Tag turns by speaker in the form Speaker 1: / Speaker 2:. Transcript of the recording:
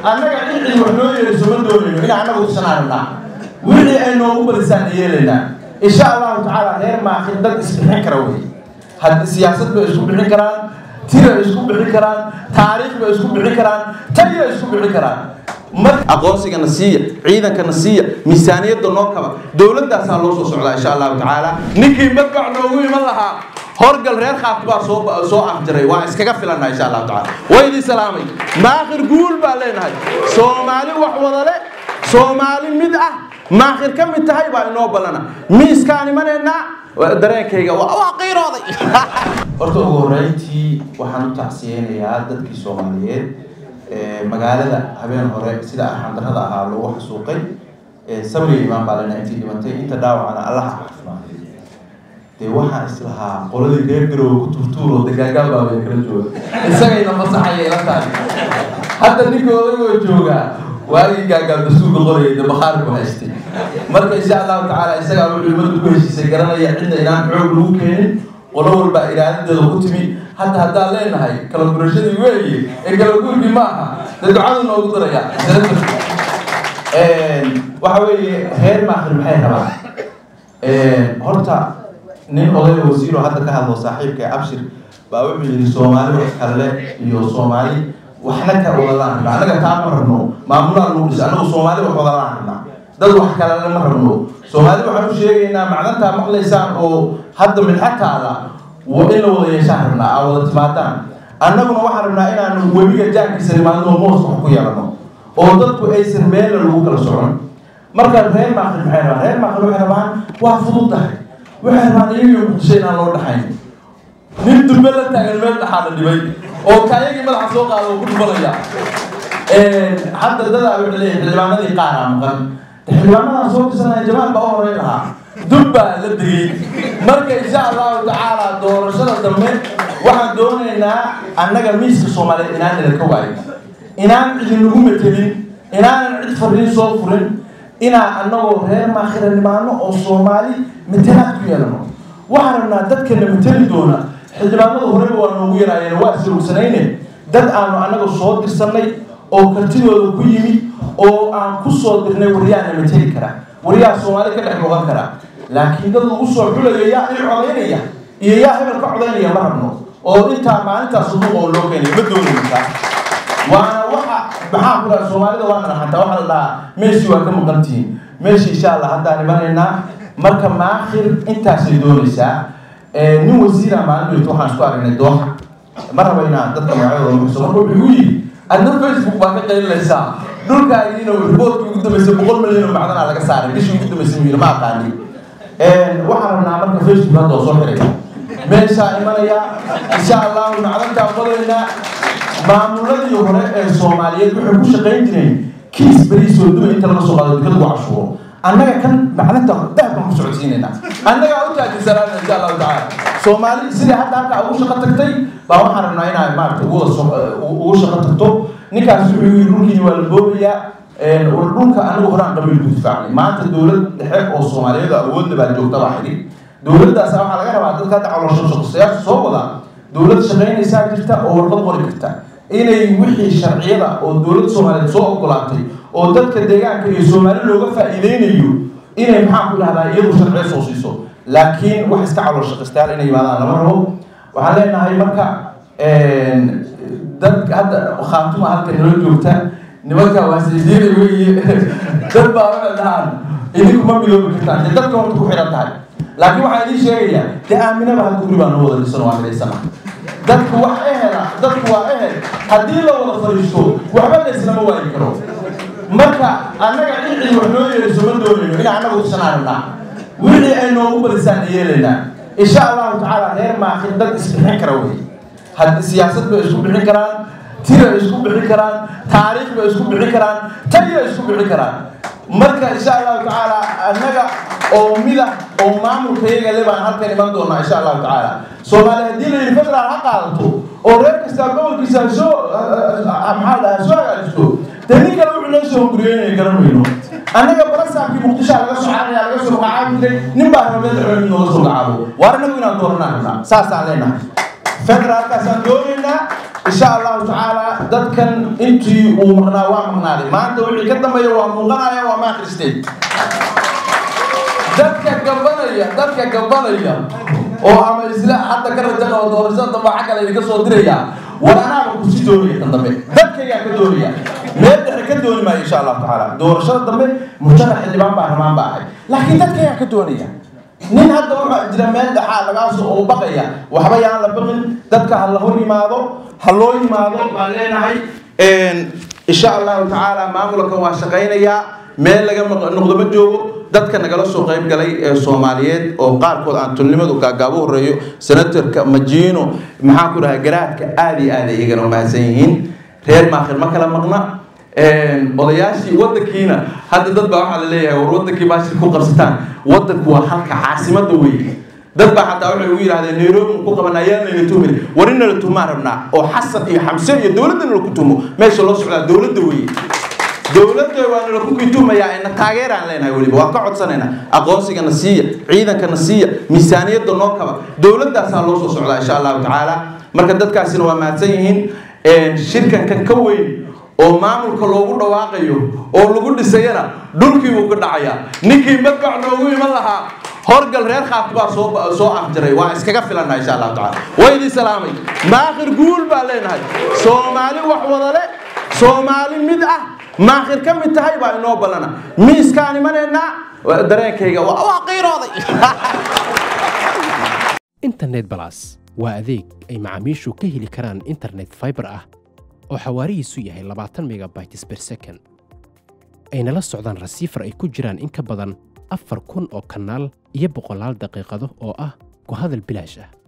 Speaker 1: annaga cid wax noo yeeliso ma doonayno in annaga usanaa rabnaa wixii ay noogu badisaan yeelaynaa insha allahu tacaala reer maakin dad isbixin kara wey had siyaasad bay isku bixin karaan tira isku bixin karaan taariikh bay isku bixin karaan taliya isku bixin karaan mar aqoonsigana siiya ciidankana siiya miisaaniyadda noo kaba dowladaasaa loo soo socdaa insha allahu tacaala ninkii madbac noogu iman lahaa horgal reer khaati baa soo soo afjiray waa iskaga filanaa insha allahu tacaala waa idin salaamay maakhir guul baa leenahay soomaali wax wadale soomaali mid ah maakhir ka mid tahay baa inoo ballana miiskaan imanaynaa dareenkayga waa qiirooday horta ugu horreyntii waxaan u tacsiyeynayaa dadkii soomaaliyeed magaalada habeen hore sida arxandarrada ahaa loogu xasuuqay sabriga imaan baa lena intii dhimatay inta dhaawacana allaha caafimaad dee waxaan islahaa qoladii reer garoowe ku turtuuro dagaagaal baa bay kala jooga isagayna masaxaya ila tahay hadda ninka odagoo joogaa waagii gaagaal dastuurka qorayay de bakhaari ku haystay marka insha allahu tacaala isagaa wuxuu ummadda ku heshiisay garanaya cidna inaan xoog lagu keenin qolo walbaa iraadadeeda ku timi hadda haddaan leenahay kala gurashadii weeye ee kala guurkii ma aha dee ducadu noogu daraya waxa weeye reer maakhir maxay rabaan horta nin oday wasiiro hadda ka hadlo saaxiibka abshir baa wuxuu yidhi soomaali wax kale iyo soomaali waxna ka wadalaan rabnaa annaga taa ma rabno maamulaan lagu dhisa annagu soomaali wax wadalaan rabnaa dad wax kalena ma rabno soomaali waxaan u sheegaynaa macdantaa maqlaysaan oo hadda midxataada in la wada yeeshaan rabnaa aa wada timaadaan annaguna waxaan rabnaa inaanu webiga jaankiisa nimaadno moos wax ku yeelano oo dadku aysan meella lagu kala socon marka reer maaqli maxay rabaan reer maaqli waxay rabaan waa fudud tahay waxay rabaan iyagiyo muqdisho inaan loo dhaxayn nin durbe la taagan meel dhaxaa la dhibay oo kaayagii madaxa soo qaada oo ku dhubanaya hadda dadaa wuxuu leeyahay xildhibaanadii qaaraa maqan xildhibaanadan soo dirsanaya jamaal baa u horeyn lahaa dub baa la degay marka insha allahu tacaala doorashada dambe waxaan doonaynaa annaga miiska soomaaliyeed inaan idinka waayo inaan idinagu metelin inaanan cid fariin soo furin inaan annagoo reer maakhira nimaano oo soomaali metelaad ku yeelano waxaan rabnaa dadkana meteli doona xildhibaanada horeba waa noogu yaraayeen waa isrogsanayne dad aanu annaga soo dirsanay oo kartidooda ku yimid oo aan ku soo dirnay waryaana mateli kara waryaha soomaali ka dhex noqon kara laakiin dad lagu soo xulayo yaa i codaynaya iyo yaa hebel ka codaynaya ma rabno oo intaa maalintaas suduuq oo loo keenay ma doonaysa waana waxa maxaa ku dhaha soomaalida waa naraxanta waxaa la dhahaa meeshii waa ka maqantihiin meeshii insha allah haddaan imanaynaa marka maakhir intaasay doonaysaa nin wasiira maalin weyta waxaan isku aragnay dooxa ma raba inaan dadka magacyadooda muxso marka wuxuu igu yidhi adna facebook baa ka qaylinaysaa dhulkaagiina riboortkii ugu dambeysay boqol milyan oo macdanaa laga saaray bishii ugu dambeysay muyiri ma aqaani waxaan rabnaa marka facebook hadda oo soo xiray meeshaa imanaya insha allahu macdantaa qodaynaa maamuladii hore ee soomaaliyeed waxay ku shaqayn jireen kiis beriisoo duba inta laga soo qaado dukada lagu cashuuro annaga kan macdanta dahabkan ku socodsiinayna annagaa u taajisanaana insha allahu tacaala soomaali sidai hadda halkaa ugu shaqo tagtay baa waxaan rabnaa inaa maarata ugu shaqo tagto ninkaas wuxuu yidhi dhulkii waa la boobayaa dhulka anagu horaan qabiil ku difaacnay maanta dowlad dhexe oo soomaaliyeed awoodna baa joogta baa xidhi dowladdaas waxaa laga rabaa dadka hadda caloosho shaqasayaasha soo wada dowlad shaqaynaysaa jirta oo warqad qori karta inay wixii sharciyada oo dowladda soomaaliyeed soo ogolaatay oo dadka deegaanka iyo soomaali looga faa'iideynayo inay maxaa ku dhahdaa iyadu sharciyo soo siiso laakiin wax iska calool shaqastayaal inay yimaadaan lama rabo waxaan leenahay marka dad hadda khaatuma halka nala joogta nimanka waasidiina weeye dad baa waxay dhahaan idinku ma biloobi kartaan dee dadka horta ku xiran tahay laakiin waxaan idiin sheegayaa dee aaminaba hal guri baa noo wada dhisan waa midhaysana dadku wax ehela dadku waa ehel haddii la wada fadhiisto waxba layslama waayi karo marka annaga cid cid wax noo yeeliso ma doonayno in annaga usanaa rabnaa wixii ay noogu badisaan yeelaynaa insha allahu tacaala reer maakhir dad isbixin kara wey had siyaasad bay isku bixin karaan tira isku bixin karaan taariikh bay isku bixin karaan taliya isku bixin karaan marka insha allahu tacaala annaga oo mida oo maamulka iyaga le baan halkan iman doonaa insha allahu tacaala soomaali haddii la yidhi federaal ha qaadato oo reer kastaa gobolkiisa soo maxaa dhaha soo hagaajisto dee nin kale wuxuu noo soo hunguriyeynaya garan weyno annaga balasaabkii muqdishaa laga soo caraya laga soo magacaabiday nin baa raba meel xoonin nooga soo magacaabo waar inagu inaan dooranaa rabnaa saasaan leenahay federaalkaasaan doonaynaa insha allahu tacaala dadkan intii uu maqnaa waa maqnaaday maanta wixii ka dambeeya waa muuqanaya waa ma akhristay dadka gabanaya dadka gabanaya oo ama isla hadda ka rajan oo doorashada dambe waxa kale idinka soo diraya war anaaba kusi doonaya tan dambe dadkaygaa ka doonaya meel dhexe ka dooni maayo insha allahu tacaala doorashada dambe mujtamac xildhibaan baa ramaan baa ahay laakiin dadkaygaa ka doonaya nin hadda waxaa jira meel dhexaa lagaasoo oo baqaya waxba yaan la baqin dadka ha la hor yimaado ha loo yimaado baan leenahay insha allahu tacaala maamulkan waa shaqaynayaa meel laga noqdo ma joogo dadka nagala soo qayb galay ee soomaaliyeed oo qaarkood aan tulnimadu gaagaabo horeeyo senatorka majiino maxaan ku dhahay garaadka aada iyo aada iyagana mahadsan yihiin reer maakhir ma kala maqna odayaashii wadankiina hadda dad baa waxaa la leeyahay war wadankii baashir ku qabsataan wadanku waa halka caasimada weeye dad baa xataa waxay ugu yidhahdeen nairobi ku qaban ayaan layna tumin war in nala tumaan rabnaa oo xasan iyo xamse iyo dowladda nala ku tumo meesha loo socdaa dowladda weeye dowladda waa nala ku kitumayaa ina taageeraan leenahay weliba waan ka codsanaynaa aqoonsigana siiya ciidankana siiya miisaaniyadda noo kaba dowladdaasaa loo soo socdaa insha allahu tacaala marka dadkaasina waa mahadsan yihiin shirkankan ka weyn oo maamulka loogu dhawaaqayo oo lagu dhisayana dhulkii buu ka dhacayaa ninkii madbac noogu iman lahaa horgal reer khaat baa soo soo afjaray waa iskaga filana insha allahu tacaala waa idin salaamay maakhir guul baa leenahay soomaali wax wadale soomaali mid ah maakhir ka mid tahay baa inoo ballana miiskaan imanaynaa dareenkayga waa qiirooday
Speaker 2: internet balas waa adeeg ay macaamiishu ka heli karaan internet fiber ah oo xawaarihiisu yahay labaatan megabytes per second ayna la socdaan rasiifar ay ku jiraan in ka badan afar kun oo kanaal iyo boqolaal daqiiqado oo ah ku hadal bilaash ah